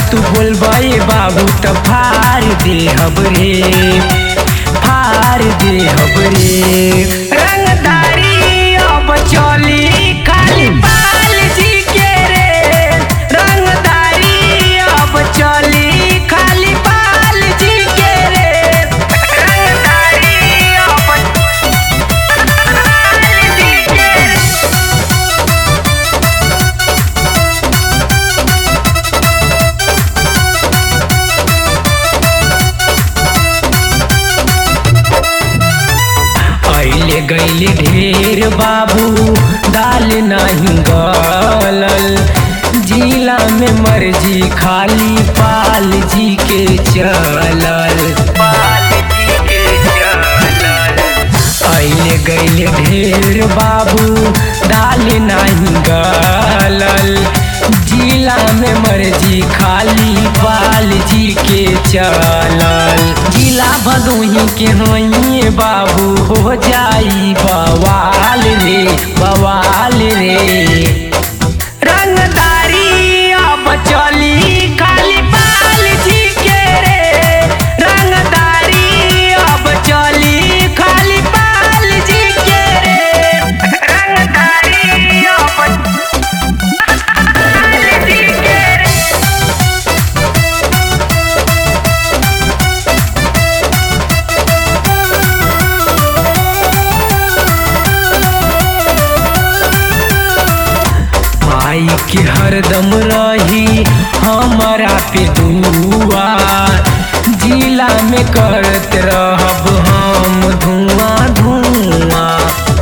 तू बोलबे बाबू त फार दे हबरे फार दे हबरे रंगदारी अब चली खाली बाल जी के रे रंगदारी अब चली खाली बाल जी के रे रंगदारी अब बाल जी के रे अइले गइले ढेर बाबू दाल नहीं गलल जिला में मर्जी खाली पाल जी के चलल पाल जी के चलल अइले गइले ढेर बाबू दाल नहीं गलल जिला में मर्जी खाली पाल जी के चलल जिला भदोही के होइए बाबू हो जाई बवाल रे बवाल रे रंगदारी अब चली खाली बाल जी के रे रंगदारी अब चली खाली बाल जी के रे रंगदारी अब बाल जी के रे माई के हरदम रही हमारा पे दुआ जिला में करत रहब हम धुआं धुआं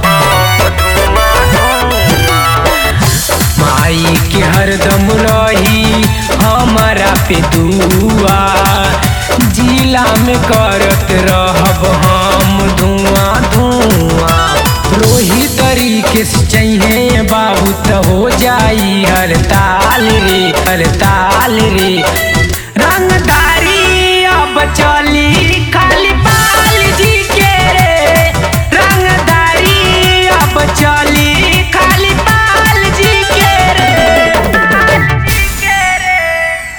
माई के हरदम रही हमारा पे दुआ जिला में करत रहब हम धुआं धुआं रोही तरीके से चाहिए बाबू तो हो जाई हर ताल रे हर ताल रे